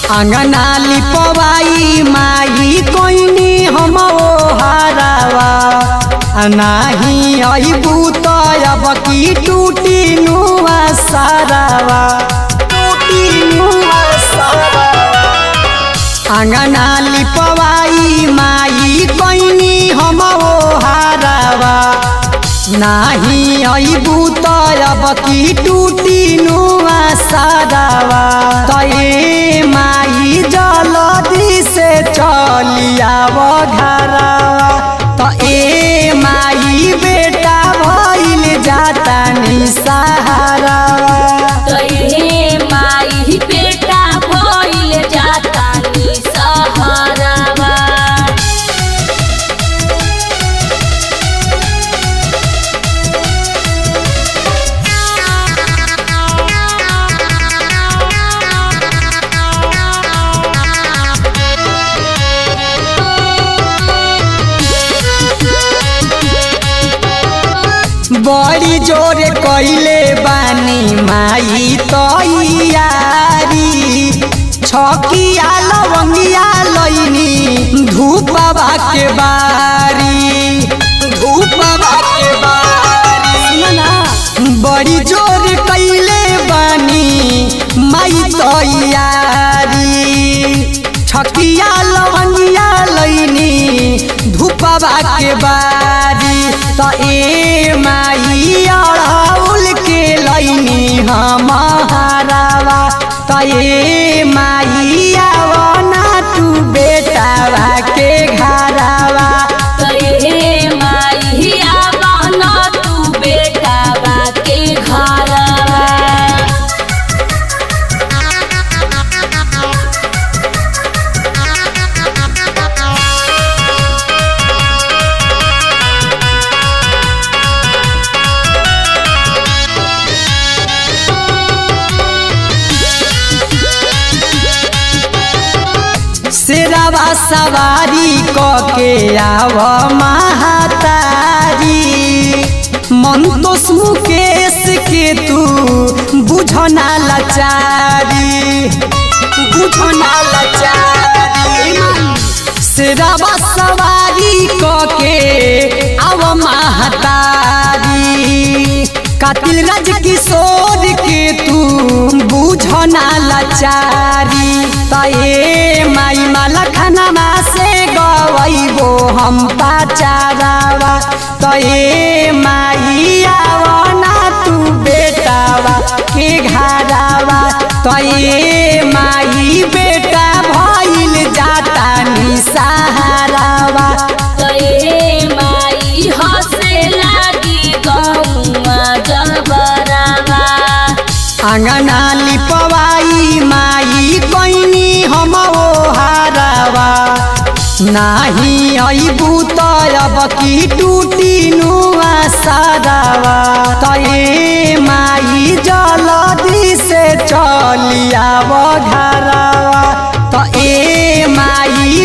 अंगना लिपवाई माई कोइनी हम ओ हारावा नाही अबू तो अब की टूटी नुआ सारावा टूटी नुआ सारावा अंगना लिपवाई माई कोइनी हम ओ हारावा नाही अबू तो अब की टूटी नुआ सारावा तये माई जलदी से चलियाव घरावा त ए माई बेटा भइल जाता नि सहारावा तैहे माई बेटा भइल जाता नि सहारावा बड़ी जोरे कैले बानी माई तैयारी छकिया लवंगिया लैनी धूपवा के बारी धूपवा के बारी सुन ना बड़ी जोर कैले बानी माई तैयारी छकिया लवंगिया लैनी धूपवा के बारी त ए माई अड़ौल के लैनी हम हारावा त ए माई आवना तू बेटावा के घरावा तैहे माई आवन तू बेटा बाके घरवा शेरावा सवारी क के आव महातारी मंतोष मुकेश के तू बुझना लाचारी बुझना लाचारी शेरावा सवारी क के आव महातारी कातिल राज किशोर के तू बुझना लाचारी तये माई माला खानामा से गवैबो हम पाचारावा तये माई आवना तू बेटावा के घरावा तये माई बेटा भइल जाता नि सहारावा तैहे माई हसे लागी गौआ जबरावा अंगना लिपवाई माई कोइनी हम ओ हारावा नाही अबू तो अब की टूटी नुआ सारावा तये माई जलदी से चलियाव घरावा त ए माई